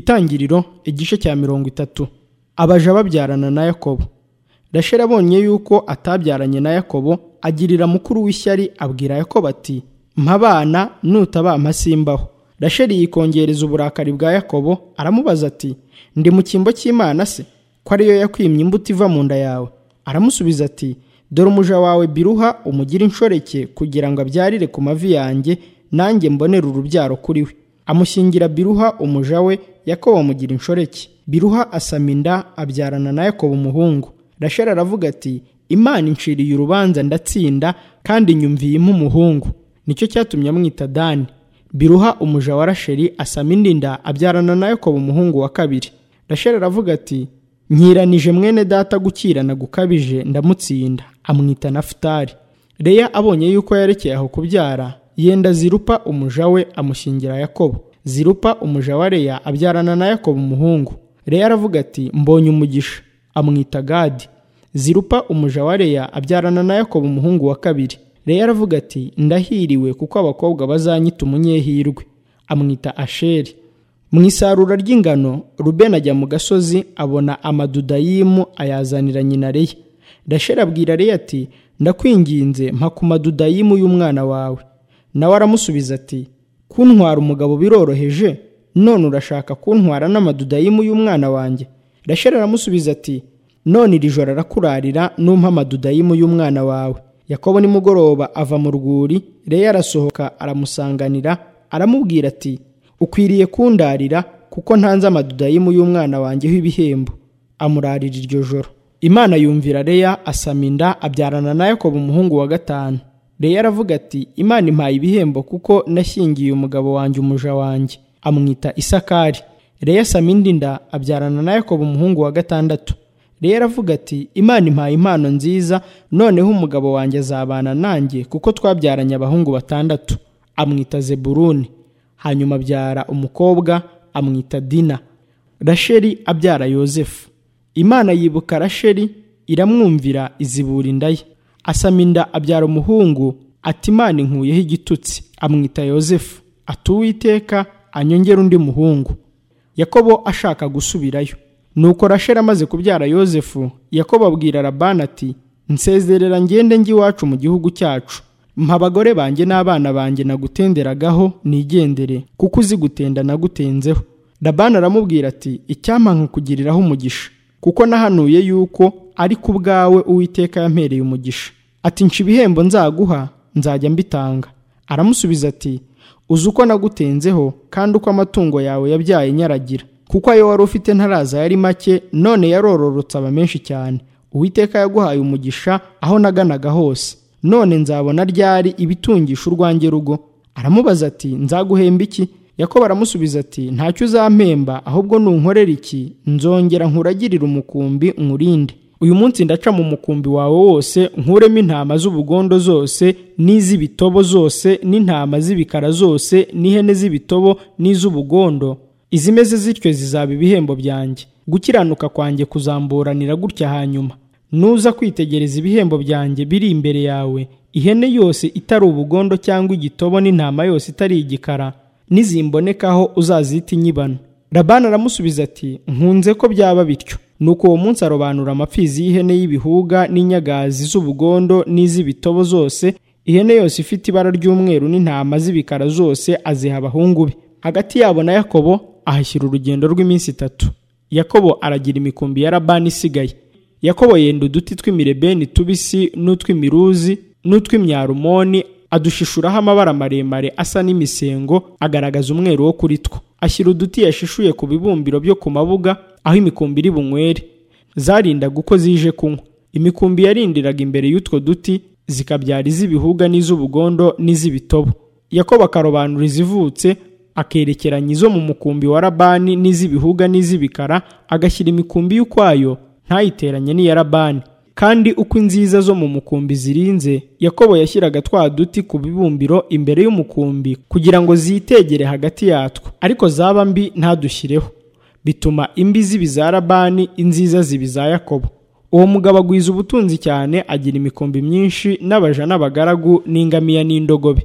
itangiriro igice cya mirongo itatu abaja babyarana na yakobo rasheli abonye yuko atabyaranye na yakobo agirira mukuru w'ishyari abwira yakobo ati mpabana nutabampa simbaho rasheli yikongereza uburakari bwa yakobo aramubaza ati ndi mu cyimbo cy'imana se ko ariyo yakwimye imbuto iva mu nda yawe aramusubiza ati dore umuja wawe biruha umugire inshoreke kugira ngo abyarire ku mavi yanjye nanjye mbonere urubyaro kuri we amushyingira biruha umuja we yakobo amugira inshoreke biruha asama inda abyarana na yakobo umuhungu rasheli aravuga ati imana inciriye urubanza ndatsinda kandi nyumviyemo umuhungu nicyo cyatumye amwita dani biruha umuja wa rasheli asama indi nda abyarana na yakobo umuhungu wa kabiri rasheli aravuga ati nkiranije mwene data gukirana gukabije ndamutsinda amwita nafutari reya abonye yuko yerekeye aho kubyara yenda zirupa umuja we amushyingira yakobo zirupa umuja wa reya abyarana na yakobo umuhungu reya aravuga ati mbonye umugisha amwita gadi zirupa umuja wa reya abyarana na yakobo umuhungu wa kabiri reya aravuga ati ndahiriwe kuko abakobwa bazanyita umunyehirwe amwita asheri mu isarura ry'ingano rubeni ajya mu gasozi abona amadudayimu ayazanira nyina reya rasheli abwira reya ati ndakwinginze mpa ku madudayimu y'umwana wawe nawe aramusubiza ati kuntwara umugabo biroroheje none urashaka kuntwara n'amadudayimu y'umwana wanjye rasheli aramusubiza ati none iri joro arakurarira numpa amadudayimu y'umwana wawe yakobo nimugoroba ava mu rwuri reya arasohoka aramusanganira aramubwira ati ukwiriye kundarira kuko ntanze amadudayimu y'umwana wanjye w'ibihembo amurarira iryo joro imana yumvira reya asama inda abyarana na yakobo umuhungu wa gatanu reya aravuga ati imana impaye ibihembo kuko nashyingiye umugabo wanjye umuja wanjye amwita isakari reya asama indi nda abyarana na yakobo umuhungu wa gatandatu reya aravuga ati imana impaye impano nziza noneho umugabo wanjye azabana nanjye kuko twabyaranye abahungu batandatu amwita zeburuni hanyuma abyara umukobwa amwita dina rasheli abyara yosefu imana yibuka rasheli iramwumvira izibura inda ye asama inda abyara umuhungu ati imana inkuyeho igitutsi amwita yosefu ati uwiteka anyongera undi muhungu yakobo ashaka gusubirayo nuko rasheli amaze kubyara yosefu yakobo abwira rabani ati nsezerera ngende iwacu mu gihugu cyacu mpa abagore banjye n'abana banjye nagutenderagaho nigendere kuko uzi gutenda nagutenzeho rabani aramubwira ati icyampa nkakugiriraho umugisha kuko nahanuye yuko ariko ubwawe uwiteka yampereye umugisha ati nca ibihembo nzaguha nzajya mbitanga aramusubiza ati uzi uko nagutenzeho kandi uko amatungo yawe yabyaye nyaragira kuko ayo wari ufite ntaraza yari make none yarororotse aba menshi cyane uwiteka yaguhaye umugisha aho naganaga hose none nzabona ryari ibitungisha urwanjye rugo aramubaza ati nzaguhemba iki yakobo aramusubiza ati ntacyo uzampemba ahubwo nunkorera iki nzongera nkuragirira umukumbi nkurinde uyu munsi ndaca mu mukumbi wawe wose nkuremo intama z'ubugondo zose n'iz'ibitobo zose n'intama z'ibikara zose n'ihene z'ibitobo n'iz'ubugondo izimeze zityo zizaba ibihembo byanjye gukiranuka kwanjye kuzamburanira gutya hanyuma nuza kwitegereza ibihembo byanjye biri imbere yawe ihene yose itari ubugondo cyangwa igitobo n'intama yose itari igikara n'izimbonekaho uzazita inyibano rabani aramusubiza ati nkunze ko byaba bityo nuko uwo munsi arobanura amapfizi y'ihene y'ibihuga n'inyagazi z'ubugondo n'iz'ibitobo zose ihene yose ifite ibara ry'umweru n'intama z'ibikara zose aziha abahungu be hagati yabo na yakobo ahashyira urugendo rw'iminsi itatu yakobo aragira imikumbi ya rabani isigaye yakobo yenda uduti tw'imirebeni tubisi n'utw'imiruzi n'utw'imyarumoni adushishuraho amabara maremare asa n'imisengo agaragaza umweru wo kuri two ashyira uduti yashishuye ku bibumbiro byo ku mabuga aho imikumbi iri bunywere zarindaga uko zije kunywa imikumbi yarindiraga imbere y'utwo duti zikabyara iz'ibihuga n'iz'ubugondo n'iz'ibitobo yakobo akarobanura izivutse akerekeranya izo mu mukumbi wa rabani n'iz'ibihuga n'iz'ibikara agashyira imikumbi y'ukwayo ntayiteranye n'iya rabani kandi uko inziza zo mu mukumbi zirinze yakobo yashyiraga twa duti ku bibumbiro imbere y'umukumbi kugira ngo zitegere hagati yatwo ariko zaba mbi ntadushyireho bituma imbi zibiza rabani inziza zibiza yakobo uwo mugabo agwiza ubutunzi cyane agira imikumbi myinshi n'abaja n'abagaragu n'ingamiya n'indogobe